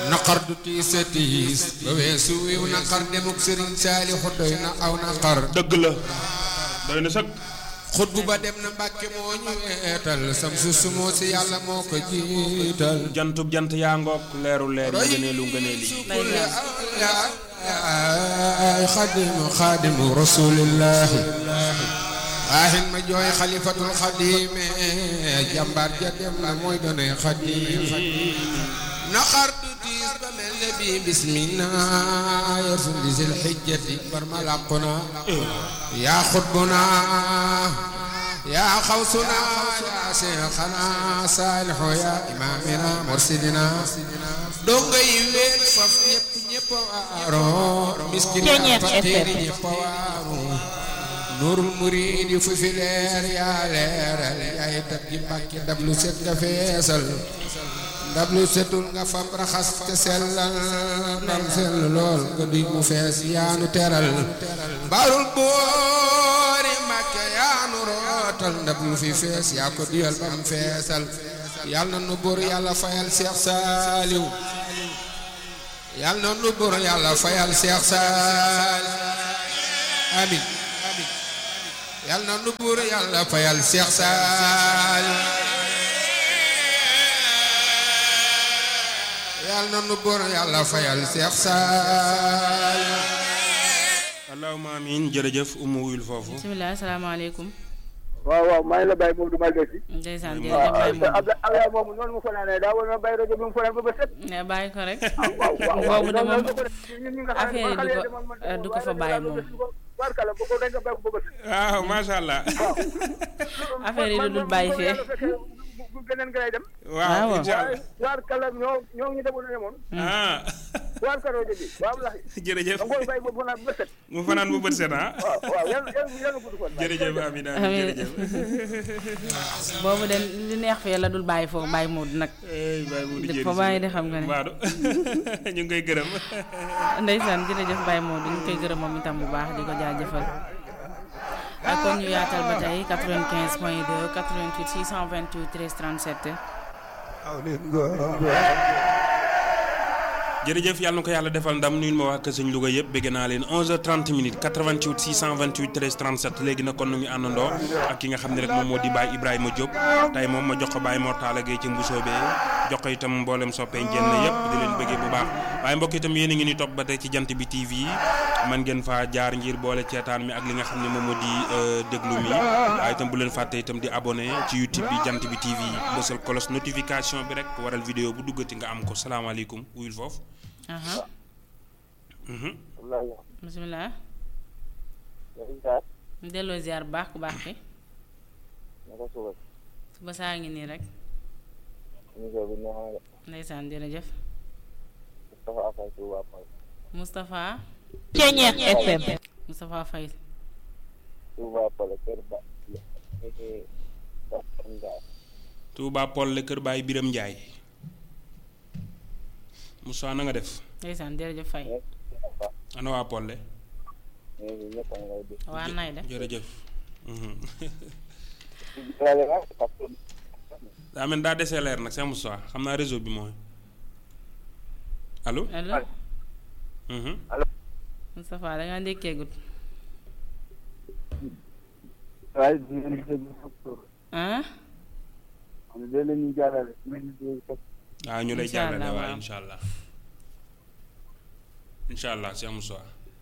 naqar du tiis a tiis ba weesu wiw naqar demuk sëriñ Saalixu doy na aw naqar dëgg la doy na sëg xutbu ba dem na mbàkke moo ñu weetal sam su sumoo si yàlla moo ko jiital jantub jant yaa ngoog leeru leer yi ngëneelu ngëneeli ay xadimu xadimu rasulillahi waaxin ma jooy xalifatul xadime jàmbaar ja dem na mooy doonay xadim naqar du tiis ba mel ne bii bismillah yarsun di sil xijjati bar ma làquna yaa xutbuna yaa xawsuna yaa seexana saalixu yaa imaamina mursidina donga yi weet faf ñëpp ñëpp waaro miskin yaa fakkiiri ñëpp waaro nuurul muriidi fu fi leer yaa leeral yaay tat gi mbàkki ndab lu set nga feesal ndab lu setul nga fam raxas te sellal ndam sell lool nga duy mu fees yaanu teral mbarul boori mbàkke yaanu rootal ndab lu fi fees yaa ko duyal bam feesal yàlla na nu buur yàlla fayal Seex Saaliw yàlla na nu buur yàlla fayal Seex Saaliw amin yàlla na nu buur yàlla fayal Seex Saaliw yàlla na nu buur yàlla fayal Seex Saaliw allahumma amiin jërëjëf umu wuyul foofu bisimilah asalaamaaleykum. waaw waaw maa ngi la bàyyi moom du ma desi. ndeysaan waaw, jërëjëf Baye Modou. Abdoulaye Abdoulaye moomu noonu mu fanaanee daa war na bàyyi rajo bi mu fanaan ba ba set. ne bàyyi ko rek. waaw waaw waaw boobu de moom noonu la ko def. ñun ñi nga xam ne affaire yi man du xale ko- de man- man- eh, du ko fa waaye bàyyi rajo moom. bi su ko- barkala bu ko dañ nga bàyyi ko ba ba set. waaw macha allah affaire yi du dul bàyyi fee. man- man- man- bu- bu beneen nga lay dem. waaw waaw. incha waaye allah barkala ñoo ñoo ñu demoon yemoon. ah barkala rajo bi waaw lax jërëjëf da nga koy bàyyi ba fanaan ba set. mu fanaan bu bët set ah waaw waaw yàlla yàlla yàlla gudd fan. jërëjëf amiin amiin Amiin. jërëjëf boobu de li neex fee la dul bàyyi foofu Baye Modou nag. ey Baye Modou di jërëjëf fa bàyyi de xam nga ne. Baadu ñu ngi koy gërëm ndeysaan jërëjëf Baye Modou ñu koy gërëm moom itam bu baax di ko jaajëfal. ak kon ñu yaatal ba tey 95 point 2 88 628 13 37. jërëjëf yàlla na ko yàlla defal ndam nuyu ma waa Kër Sëñ Louga yëpp bëgg naa leen 11h30 minutes 88 628 13 37 léegi nag kon nu ngi àndandoo ak ki nga xam ne rek moom moo di Baye Ibrahima Diop tey moom ma jox ko Baye Mortala Gueye ci Mbusoo bee jox ko itam mboolem soppee jenn yëpp di leen bëggee bu baax waaye mbokk itam yéen a ngi ni topp ba tey ci jant bi TV man ngeen faa jaar ngir boole ceetaan mi ak li nga xam ne moom moo di euh, déglu mi waaye itam bu leen fàtte itam di abonné ci YouTube bi jant bi TV bësal kolos notification bi rek waral vidéo bu duggati nga am ko salaamaaleykum wuyul foofu aha Mhm. bisimilah. ñu delloo ziar bu baax ku baax ki suba saa ngi nii rek. ndeysaan jërëjëf. Moustapha. Ceñeex FM Moustapha Faye. Touba Polle kër Baay Biram Njaay Moussa na nga def ndeysaan jërëjëf Faye. ana waa Polle waa nay de. jërëjëf Mhm. daa mel daa desee leer nag c'est Moussa xam naa réseau bi mooy allo allo. Mhm. Moustapha da ngaa ndékkeegut. waaye dinañ déglu ah. xam ne léeg-léeg ñu jaarale mais ñu déglu ko. waaw ñu lay Incha jàllale allah, waaw waaw. incha allah incha allah c'est Moussa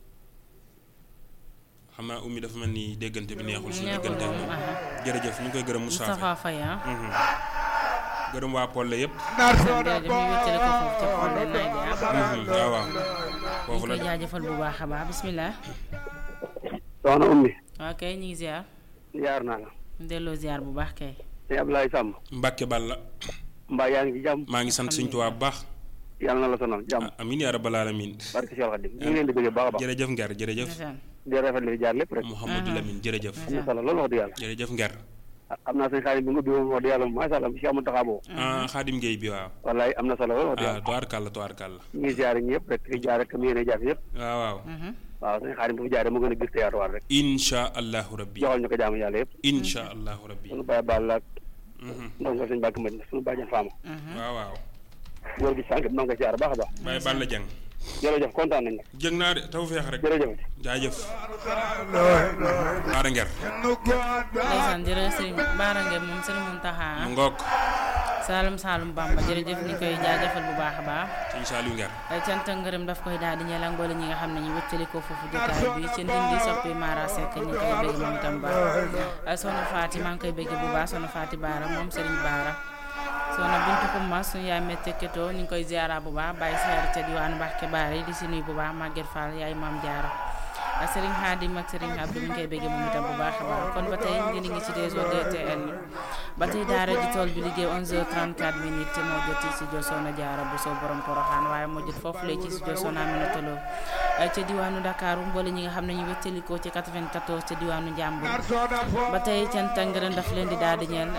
xam naa ummi dafa mel ni déggante bi neexul suñu neexul déggante ak moom, moom aha. jërëjëf ñu ngi koy gërëm Moussa Moustapha Faye ah. Mhm. gërëm waa Polle yëpp jërëjëf ñu wéccale ko foofu ca Polle nay de ah. Mhm. waaw waaw ñu foofu la koy de jaajëfal bu baax a baax bisimilah. soxna Oumy. waa kay ñu ngi ziar. yaar naa la. ñu delloo ziar bu baax kay. sëñ Abdoulaye Samb. Mbàkke Balla mbaa yaa ngi ci jàmm. maa ngi sant suñ Tuubaa bu baax yàlla na la sonal jàmm. ah, amiin yaa rabbal aalamiin barke Cheikh Khadim ñu ngi leen di bëggee baax a baax. jërëjëf Nger jërëjëf ndeysaan. di rafetlu li jaar lépp rek. Mouhamadou Lamine jërëjëf am na solo loolu wax dëgg yàlla. jërëjëf Nger ah am naa sëñ xaalis bi nga bi moom wax dëgg yàlla macha allah si amul taxaaboo. ah Xaadim Gueye bi waaw wallaay am na solo loolu wax dëgg ah yàlla. tubaarkàlla tubaarkàlla ñu ngi ziare ñëpp rek di jaar rek comme yéen a jaar yëpp. waaw waaw Mhm. waaw sëñ xaalis bu fi jaaree mu gën a gis te yaatuwaat rek. insha allahu rabbi joxal ñu ko jaamu yàlla yëpp. insha allahu rabbi sunu baay baal la ak Mhm. ndongo sëñ Mbacke Madina sunu bàjjan Faama. Mhm. waaw waaw góor gi sànq maa ngi koy ziar baax a baax Baye Balla Dieng jërëjëf kontaan nañ jëg naa de taw feex rek jërëjëf jaajëf Baara Nger ndeysaan jërëjëf sëriñ Baara Ngeen moom sëriñ Muntaxa mu ngoog Saalum Saalum Bamba jërëjëf ni koy jaajëfal bu baax a baax sëñ Saliou Nger cant ak ngërëm daf koy daal di ñeel mboole ñi nga xam ne ñu wëccali ko foofu jotaay bi ci ndindi soppi Mara Seck ñu koy bëgg moom itam baax soxna Faati maa ngi koy bëgg bu baax soxna Faati Baara moom sëriñ Baara soxna Bintu Xumma suñu yaay metteketoo ñu ngi koy ziara bu baax bàyyi seer ca diwaanu Mbàkke Baara yi di si nuyu bu baax Maguette Fall yaay maam Jaara ak Serigne Khadim ak Serigne Abdou mi ngi koy bëgg moom itam bu baax a baax kon ba tey ngeen ngi ci réseau DTN ba tey daara ji tool bi liggéey 11h34 minutes moo jot ci jo Soxna Jaara bu soo borom Poroxaan waaye moo jot foofu lay ci studio Soxna Aminata Lo ca diwaanu Dakar mboole ñi nga xam ne ñu wéttalikoo ci 94 ca diwaanu Njàmbur ba tey cant ak ngërëm daf leen di daal di ñeel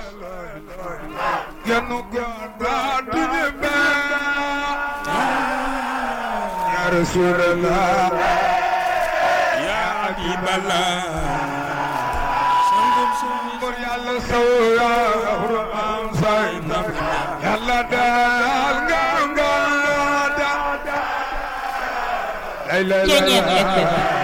يا رسول الله yaa Habiballah sangum suñu بر يلا سويا قرآن ساينا يلا دال غام غام لا لا لا